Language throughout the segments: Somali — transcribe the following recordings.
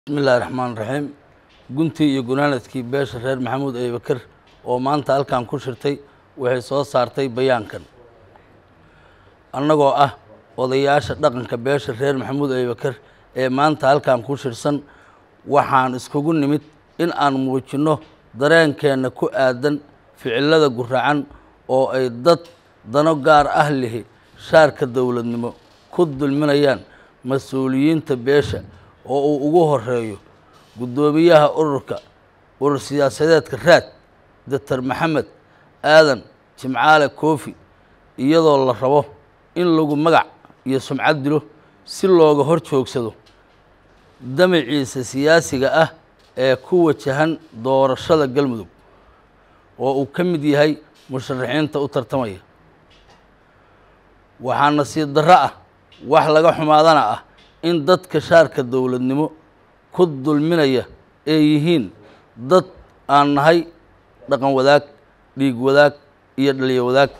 bismillahi raxmaan raxiim guntii iyo gunaanadkii beesha reer maxamuud abibakar oo maanta halkan ku shirtay waxay soo saartay bayaankan annagoo ah odayaasha dhaqanka beesha reer maxamuud abibakar ee maanta halkan ku shirsan waxaan iskugu nimid in aan muujinno dareenkeenna ku aadan ficilada guracan oo ay dad dano gaar ah lihi shaarka dowladnimo ku dulminayaan mas-uuliyiinta beesha oo uu ugu horeeyo guddoomiyaha ururka urur siyaasadeedka raad doctor maxamed aadan jimcaale koofi iyadoo la rabo in lagu magac iyo sumcad dilo si looga hor joogsado damaciisa siyaasiga ah ee ku wajahan doorashada galmudug oo uu ka mid yahay musharaxiinta u tartamaya waxaa nasiib darro ah wax laga xumaadana ah in dadka shaarka dowladnimo ku dulminaya ay yihiin dad aan nahay dhaqan wadaag dhiig wadaag iyo dhaliyo wadaag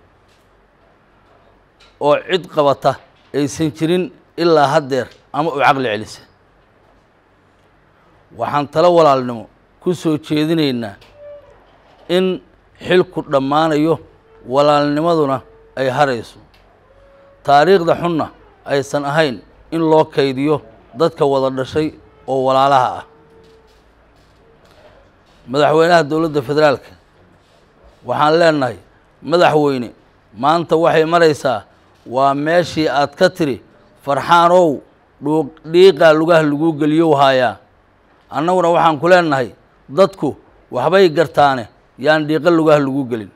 oo cid qabata aysan jirin ilaa haddeer ama u caqli celisa waxaan talo walaalnimo ku soo jeedinaynaa in xilku dhammaanayo walaalnimaduna ay harayso taariikhda xunna aysan ahayn in loo kaydiyo dadka wada dhashay oo walaalaha ah madaxweynaha dowladda federaalka waxaan leenahay madaxweyne maanta waxay maraysaa waa meeshii aad ka tiri farxaanow dhuu dhiiqaa lugaha lagu geliyow haayaa annaguna waxaan ku leenahay dadku waxbay gartaane yaan dhiiqa lugaha lagu gelin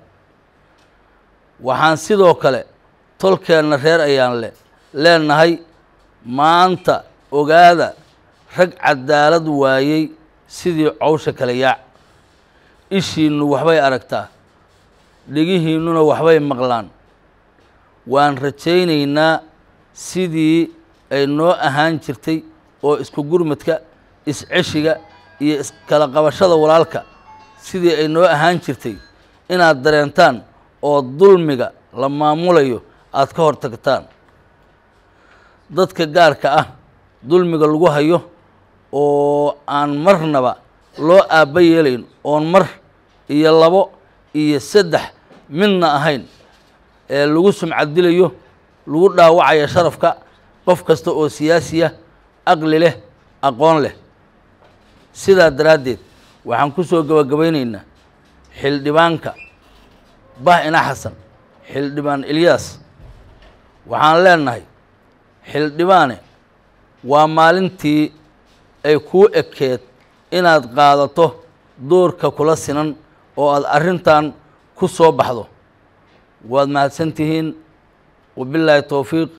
waxaan sidoo kale tolkeenna reer ayaan le leenahay maanta ogaada rag cadaalad waayey sidii cowsha kale yaac ishiinnu waxbay aragtaa dhegihiinnuna waxbay maqlaan waan rajaynaynaa sidii ay noo ahaan jirtay oo isku gurmadka isceshiga iyo iskala qabashada walaalka sidii ay noo ahaan jirtay inaad dareentaan oo dulmiga la maamulayo aada ka hor tagtaan dadka gaarka ah dulmiga lagu hayo oo aan marnaba loo aabba yeelayn oon mar iyo labo iyo saddex midna ahayn ee lagu sumcad dilayo lagu dhaawacayo sharafka qof kasta oo siyaasiya aqli leh aqoon leh sidaa daraaddeed waxaan ku soo gabagabaynaynaa xildhibaanka bah ina xasan xildhibaan ilyaas waxaan leenahay xildhibaane waa maalintii ay kuu ekeed inaad qaadato doorka kula sinan oo aada arrintan ku soo baxdo waad mahadsan tihiin wabilaahi towfiiq